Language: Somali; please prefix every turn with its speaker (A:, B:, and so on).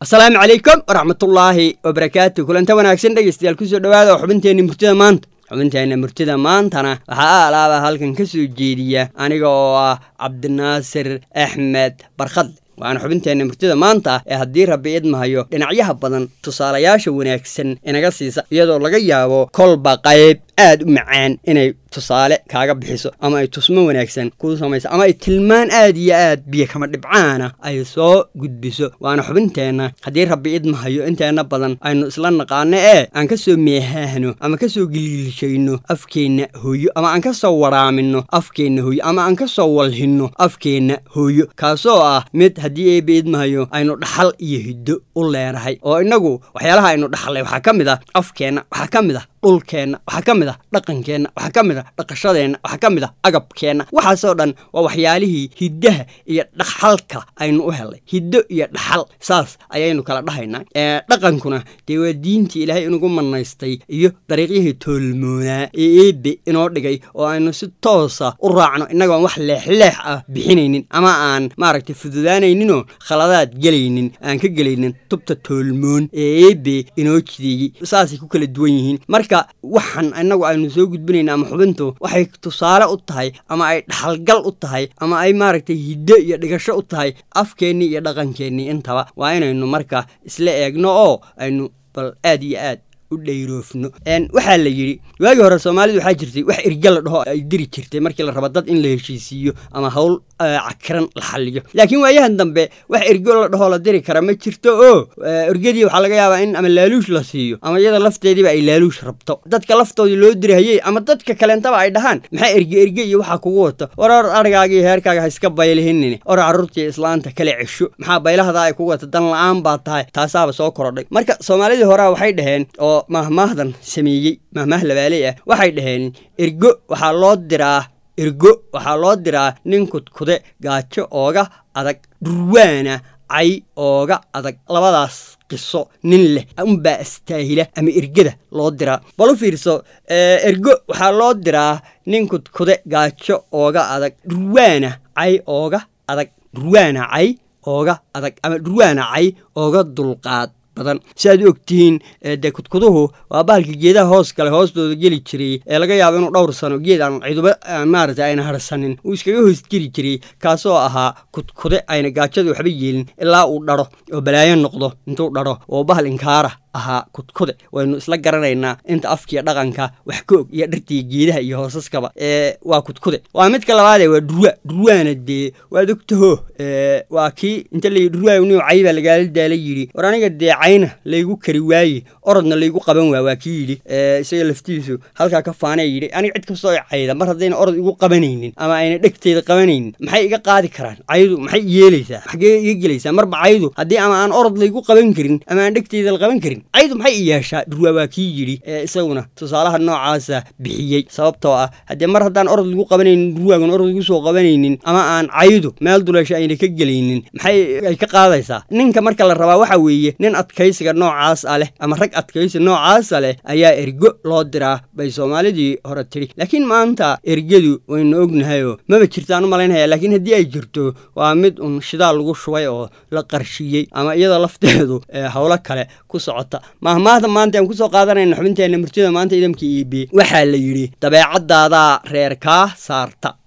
A: asalaamu calaykum waraxmatullaahi wabarakaatu kulanta wanaagsan dhegeystayaal kusoo dhawaada xubinteenna murtida maanta xubinteenna murtida maantana waxaa alaaba halkan ka soo jeediya aniga oo ah cabdinaasir axmed barkhadle waana xubinteenna murtida maanta ee haddii rabbi idmahayo dhinacyaha badan tusaalayaasha wanaagsan inaga siisa iyadoo laga yaabo kolba qayb aad u macaan inay tusaale kaaga bixiso ama ay tusmo wanaagsan kuu samayso ama ay tilmaan aad iyo aad biyo kama dhibcaana ay soo gudbiso waana xubinteenna haddii rabbi idmahayo inteenna badan aynu isla naqaano ee aan ka soo meehaahno ama ka soo gilgilshayno afkeenna hooyo ama aan ka soo waraamino afkeenna hooyo ama aan ka soo walhinno afkeenna hooyo kaasoo ah mid haddii eeba idmahayo aynu dhaxal iyo hiddo u leenahay oo innagu waxyaalaha aynu dhaxalay waxaa ka mid ah afkeenna waxaa ka mid ah dhulkeenna waxaa ka mid ah dhaqankeenna waxaa ka mid ah dhaqashadeenna waxaa ka mid ah agabkeenna waxaasoo dhan waa waxyaalihii hiddaha iyo dhaxalka aynu u helay hiddo iyo dhaxal saas ayaynu kala dhahaynaa dhaqankuna dee waa diintii ilaahay inugu manaystay iyo dariiqyihii toolmoonaa ee eebe inoo dhigay oo aynu si toosa u raacno innagoon wax leexleex ah bixinaynin ama aan maaragtay fududaanayninoo khaladaad gelaynin aan ka gelaynin tubta toolmoon ee eebe inoo jideeyey saasay ku kala duwan yihiin marka waxaan innagu aynu soo gudbinayna ama xubintu waxay tusaale u tahay ama ay dhaxalgal u tahay ama ay maaragtay hiddo iyo dhigasho u tahay afkeennii iyo dhaqankeennii intaba waa inaynu marka isla eegno oo aynu bal aad iyo aad u dhayroofno waxaa la yidhi waagii hore soomaalidu waxaa jirtay wax erga la dhaho ay diri jirtay markii la rabo dad in la heshiisiiyo ama hawl cakiran la xalliyo laakiin waayahan dambe wax ergo la dhahoo la diri kara ma jirto oo ergadii waxaa laga yaabaa in ama laaluush la siiyo ama iyada lafteediiba ay laaluush rabto dadka laftoodii loo dirihayey ama dadka kaleentaba ay dhahaan maxaa erge erge iyo waxaa kugu wata war or arigaaga iyo heerkaaga ha iska baylihinine or carruurtii islaanta kala cesho maxaa baylahada ay kugu wata dan la-aan baa tahay taasaaba soo korodhay marka soomaalidii horea waxay dhaheen oo mahmaahdan sameeyey mahmaah labaaley ah waxay dhaheen ergo waxaa loo diraa ergo waxaa loo diraa nin kudkude gaajo ooga adag dhurwaana cay ooga adag labadaas qiso nin leh unbaa astaahila ama ergada loo diraa bal u fiirso ergo waxaa loo diraa nin kudkude gaajo ooga adag dhurwaana cay ooga adag dhurwaana cay ooga adag ama dhurwaana cay ooga dulqaad badan si aad u ogtihiin dee kudkuduhu waa bahalka geedaha hoos kale hoostooda geli jiray ee laga yaabo inuu dhowr sano geed aan ciduba maarata ayna harsanin uu iskaga hoos geli jiray kaasoo ahaa kudkude ayna gaajada waxba yeelin ilaa uu dharo oo balaayo noqdo intuu dharo oo bahal inkaara ahaa kudkude waynu isla garanaynaa inta afkiiyo dhaqanka wax ka og iyo dhartiiyo geedaha iyo hoosaskaba ee waa kudkude waa midka labaadee waa dhurwa dhurwaana dee waad ogtaho waa kii inta layi dhurwaayni cay baa lagaala daala yidhi war aniga dee cayna laygu kari waaye orodna laygu qaban waa waa kii yidhi isaga laftiisu halkaa ka faanee yidhi aniga cid kastoo cayda mar haddayna orod igu qabanaynin ama ayna dhegteeda qabanaynin maxay iga qaadi karaan caydu maxay yeelaysaa xaggee iga gelaysaa marba caydu haddii ama aan orod laygu qaban karin ama aan dhegteeda la qaban karin caydu maxay i yeeshaa dhurwaa waa kii yidhi ee isaguna tusaalaha noocaasa bixiyey sababtoo ah haddee mar haddaan orod lagu qabanaynin dhurwaagan orod igu soo qabanaynin ama aan caydu meel duleesha ayna ka gelaynin maxay ay ka qaadaysaa ninka marka la rabaa waxa weeye nin adkaysiga noocaas a leh ama rag adkaysi noocaasa leh ayaa ergo loo diraa bay soomaalidii hore tidhi laakiin maanta ergadu waynu ognahayoo maba jirtaan u malaynaya laakiin haddii ay jirto waa mid un shidaal lagu shubay oo la qarshiyey ama iyada lafteedu howlo kale ku socota mahmaahda maanta aan kusoo qaadanayna xubinteenna murtida maanta idamka iibi waxaa la yidhi dabeecadaadaa reer kaa saarta